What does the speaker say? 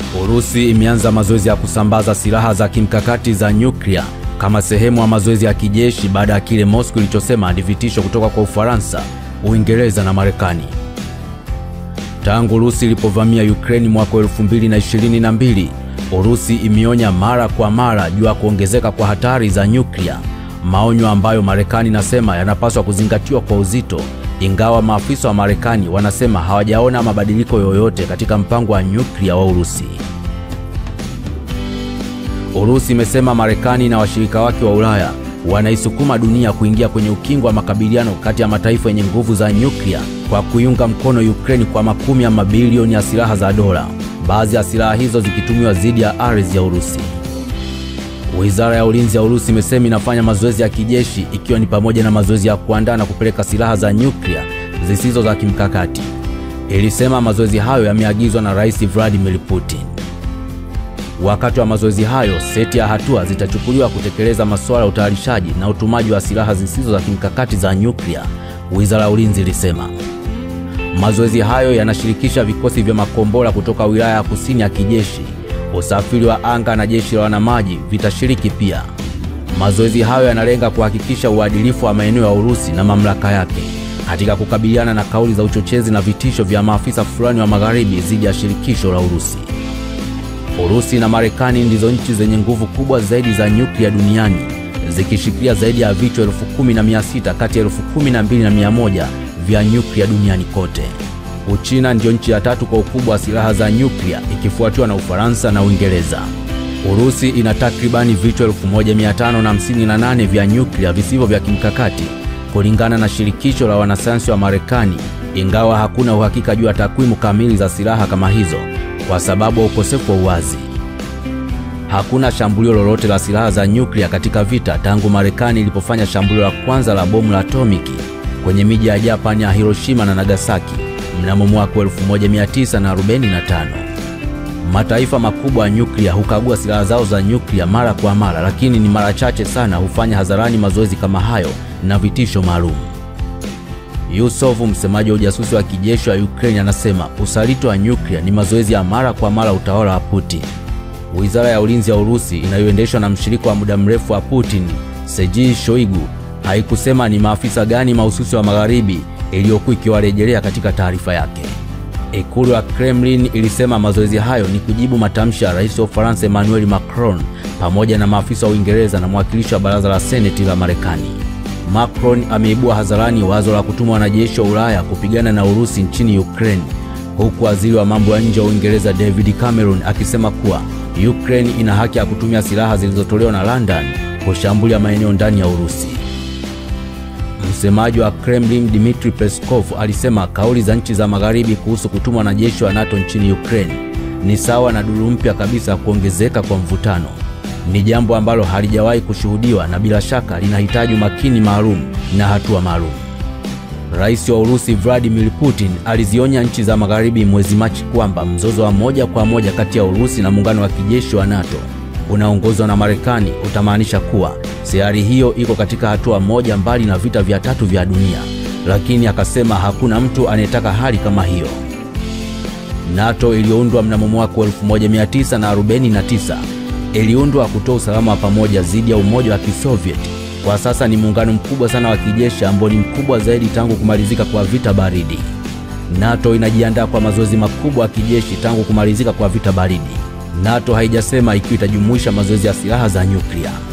Urusi imeanza mazoezi ya kusambaza silaha za kimkakati za nyuklia kama sehemu ya mazoezi ya kijeshi baada ya kile Moscow ilichosema ni vitisho kutoka kwa Ufaransa, Uingereza na Marekani. Tangu Urusi ilipovamia Ukraine mwaka 2022, Urusi imeonya mara kwa mara juu ya kuongezeka kwa hatari za nyuklia, maonyo ambayo Marekani inasema yanapaswa kuzingatiwa kwa uzito, ingawa maafisa wa Marekani wanasema hawajaona mabadiliko yoyote katika mpango wa nyuklia wa Urusi. Urusi imesema Marekani na washirika wake wa Ulaya wanaisukuma dunia kuingia kwenye ukingo wa makabiliano kati ya mataifa yenye nguvu za nyuklia kwa kuiunga mkono Ukraine kwa makumi ya mabilioni ya silaha za dola, baadhi ya silaha hizo zikitumiwa dhidi ya ardhi ya Urusi. Wizara ya Ulinzi ya Urusi imesema inafanya mazoezi ya kijeshi ikiwa ni pamoja na mazoezi ya kuandaa na kupeleka silaha za nyuklia zisizo za kimkakati. Ilisema mazoezi hayo yameagizwa na Rais Vladimir Putin. Wakati wa mazoezi hayo, seti ya hatua zitachukuliwa kutekeleza masuala ya utayarishaji na utumaji wa silaha zisizo za kimkakati za nyuklia, Wizara ya Ulinzi ilisema. Mazoezi hayo yanashirikisha vikosi vya makombora kutoka wilaya ya kusini ya kijeshi, usafiri wa anga na jeshi la wanamaji vitashiriki pia. Mazoezi hayo yanalenga kuhakikisha uadilifu wa maeneo ya Urusi na mamlaka yake katika kukabiliana na kauli za uchochezi na vitisho vya maafisa fulani wa magharibi dhidi ya shirikisho la Urusi. Urusi na Marekani ndizo nchi zenye nguvu kubwa zaidi za nyuklia duniani zikishikilia zaidi ya vichwa elfu kumi na mia sita kati ya elfu kumi na mbili na mia moja vya nyuklia duniani kote. Uchina ndiyo nchi ya tatu kwa ukubwa wa silaha za nyuklia ikifuatiwa na Ufaransa na Uingereza. Urusi ina takribani vichwa 1558 vya nyuklia visivyo vya kimkakati kulingana na shirikisho la wanasayansi wa Marekani, ingawa hakuna uhakika juu ya takwimu kamili za silaha kama hizo kwa sababu ya ukosefu wa uwazi. Hakuna shambulio lolote la silaha za nyuklia katika vita tangu Marekani ilipofanya shambulio la kwanza la bomu la atomiki kwenye miji ya Japani ya Hiroshima na Nagasaki mnamo mwaka 1945. Mataifa makubwa ya nyuklia hukagua silaha zao za nyuklia mara kwa mara, lakini ni mara chache sana hufanya hadharani mazoezi kama hayo na vitisho maalum. Yusuf, msemaji wa ujasusi wa kijeshi wa Ukraine, anasema usaliti wa nyuklia ni mazoezi ya mara kwa mara utawala wa Putin. Wizara ya ulinzi ya Urusi inayoendeshwa na mshirika wa muda mrefu wa Putin, Sergei Shoigu, haikusema ni maafisa gani mahususi wa magharibi iliyokuwa ikiwarejelea katika taarifa yake. Ikulu ya Kremlin ilisema mazoezi hayo ni kujibu matamshi ya rais wa Ufaransa Emmanuel Macron pamoja na maafisa wa Uingereza na mwakilishi wa baraza la seneti la Marekani. Macron ameibua hadharani wazo la kutuma wanajeshi wa Ulaya kupigana na Urusi nchini Ukraine, huku waziri wa mambo ya nje wa Uingereza David Cameron akisema kuwa Ukraine ina haki ya kutumia silaha zilizotolewa na London kushambulia maeneo ndani ya Urusi. Msemaji wa Kremlin Dmitry Peskov alisema kauli za nchi za magharibi kuhusu kutuma wanajeshi wa NATO nchini Ukraine ni sawa na duru mpya kabisa kuongezeka kwa mvutano. Ni jambo ambalo halijawahi kushuhudiwa na bila shaka linahitaji umakini maalum na hatua maalum. Rais wa Urusi Vladimir Putin alizionya nchi za magharibi mwezi Machi kwamba mzozo wa moja kwa moja kati ya Urusi na muungano wa kijeshi wa NATO unaongozwa na Marekani utamaanisha kuwa sayari hiyo iko katika hatua moja mbali na vita vya tatu vya dunia, lakini akasema hakuna mtu anayetaka hali kama hiyo. NATO iliyoundwa mnamo mwaka 1949 iliundwa kutoa usalama wa pamoja dhidi ya Umoja wa Kisovieti. Kwa sasa ni muungano mkubwa sana wa kijeshi ambao ni mkubwa zaidi tangu kumalizika kwa vita baridi. NATO inajiandaa kwa mazoezi makubwa ya kijeshi tangu kumalizika kwa vita baridi. NATO haijasema ikiwa itajumuisha mazoezi ya silaha za nyuklia.